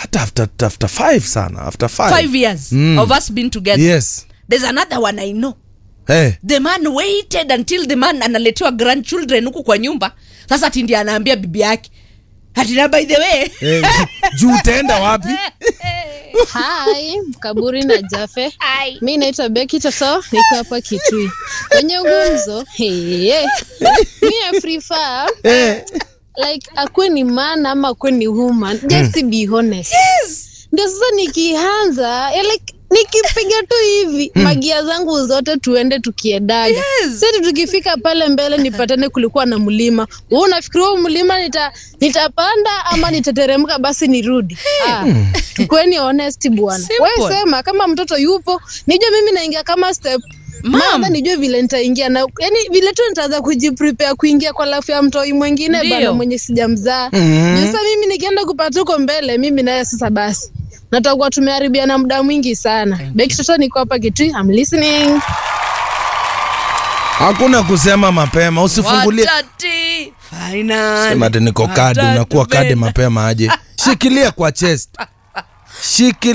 hata after, after five sana after five, five years Mm. of us being together yes there's another one i know hey. the man waited until the man analetewa grandchildren huku kwa nyumba sasa ati ndiye anaambia bibi yake atina by the way hey. juu utaenda wapi Hi, Kaburi na Jafe. Hi. Mi naitwa Beki Toto, niko hapa Kitui. Kwenye gumzo, hey, mi I prefer hey. like akuwe ni man ama akuwe ni woman, just be honest. Ndio sasa nikianza eh, like nikipiga tu hivi magia zangu zote tuende tukiedaga Yes. sasa tukifika pale mbele nipatane kulikuwa na mlima wewe unafikiria huu mlima nita nitapanda ama nitateremka basi nirudi ah, tukweni honest bwana Simple. wewe sema kama mtoto yupo nijue mimi naingia kama step Mom. Mama nijue vile nitaingia na yani vile tu nitaanza kujiprepare kuingia kwa lafu ya mtoi mwingine Ndio. bana mwenye sijamzaa Mhm. Juu sasa mimi nikienda kupata huko mbele mimi naye sasa basi natakuwa tumeharibiana muda mwingi sana beki toto niko hapa kitui I'm listening hakuna kusema mapema usifungulie Watati, finally. sema ati niko kadi Watatu unakuwa kadi bena. mapema aje shikilia kwa chest shikilia